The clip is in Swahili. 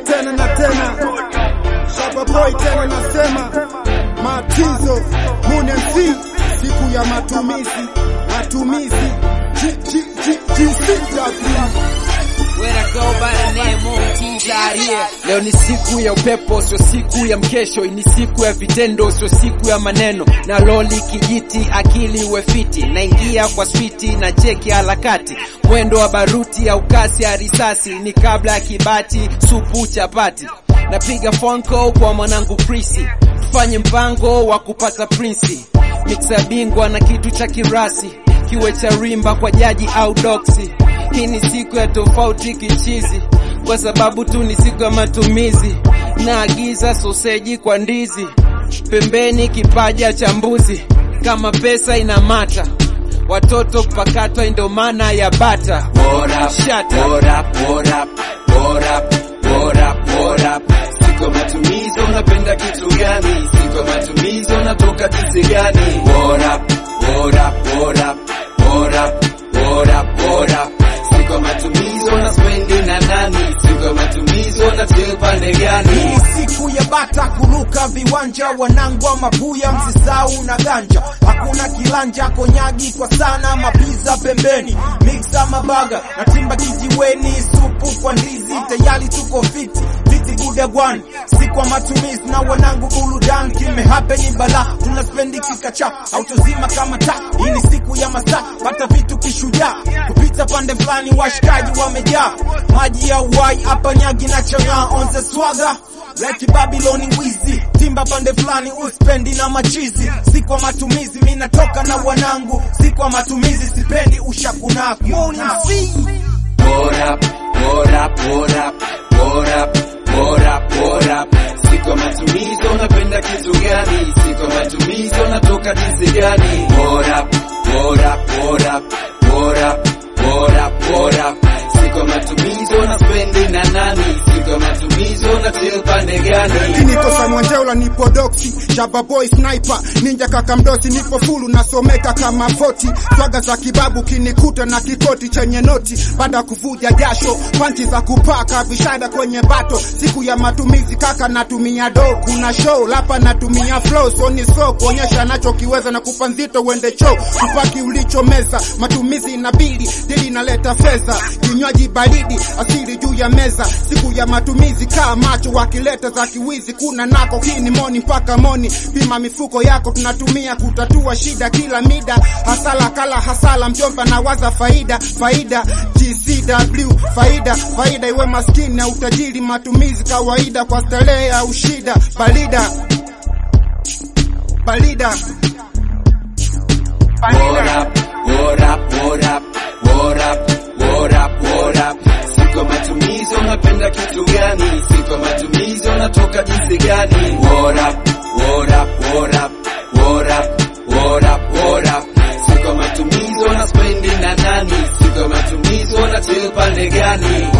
tena na tena, Shaba Boy tena nasema, Matizo Mune MC, siku ya matumizi, matumizi G- G- G- GCW. When I go by the name of T's out here. Leo ni siku ya upepo, sio siku ya mkesho. Ni siku ya vitendo, sio siku ya maneno. Na loli kijiti, akili uwe fiti. Naingia kwa switi na cheki harakati. Mwendo wa baruti au kasi ya risasi ni kabla ya kibati, supu chapati. Napiga phone call kwa mwanangu Chrissy, tufanye mpango wa kupata prinsi. Mixa bingwa na kitu cha kirasi, kiwe cha rimba kwa jaji au doksi. Hii ni siku ya tofauti kichizi, kwa sababu tu ni siku ya matumizi. Naagiza soseji kwa ndizi, pembeni kipaja cha mbuzi. Kama pesa inamata, watoto kupakatwa ndo maana ya bata. What up, Shut up. what up, what up, what up, what up, what up. Siku ya matumizi unapenda kitu gani? Siku ya matumizi unatoka jinsi gani? What up, what up, what up, what up, what up, what up. Siku ya matumizi una spendi na nani? Siku ya matumizi una chill pande gani? Hii siku ya bata kuruka viwanja, wanangwa mabuya, msisau na ganja. Hakuna kilanja, konyagi kwa sana, mapiza pembeni, mixa mabaga na timba kijiweni, supu kwa ndizi, tayari tuko fiti fiti gudagwani, si kwa matumizi na wanangu burudani, kime hapeni bala, tuna spendi kikacha, autozima kama taa. Hii ni siku ya masaa, pata vitu kishujaa, kupita pande fulani, washikaji wamejaa, maji ya uwai hapa nyagi na chang'aa, on the swagger Like Babylon wizi timba pande fulani uspendi na machizi, si kwa matumizi, mi natoka na wanangu, si kwa matumizi, sipendi ushakunaku. Morning C. What up, what up, what up, what up, what up, what up. Siku ya matumizi unapenda kitu gani? Siku ya matumizi unatoka jinsi gani? What up, what up, what up, what up, what up, what up. Siku ya matumizi una spendi na nani? Siku ya matumizi una chill pande gani? Niko Samwanjeula, nipo doksi, Shaba Boy sniper, ninja kaka mdosi, nipo fulu nasomeka kama foti, swaga za kibabu kinikuta na kikoti chenye noti, baada ya kuvuja jasho, panchi za kupaka vishada kwenye bato, siku ya matumizi kaka natumia do, kuna show lapa natumia flow, so ni so kuonyesha nachokiweza na kupa nzito uende choo, kupaki ulichomeza, matumizi inabidi, dili inaleta fedha, kinywaji baridi, asili juu ya meza, siku ya matumizi kaa macho, wakileta za kiwizi, kuna nako kini moni mpaka moni, pima mifuko yako, tunatumia kutatua shida kila mida, hasala kala hasala, mjomba na waza faida, faida GCW, faida faida, iwe maskini na utajiri, matumizi kawaida kwa starehe au shida, balida balida What up, what up, what up, what up, what up, what up. Siku ya matumizi unapenda kitu gani? Siku ya matumizi unatoka jinsi gani? What up, what up, what up, what up, what up, what up. Siku ya matumizi una spendi na nani? Siku ya matumizi una chill pande gani?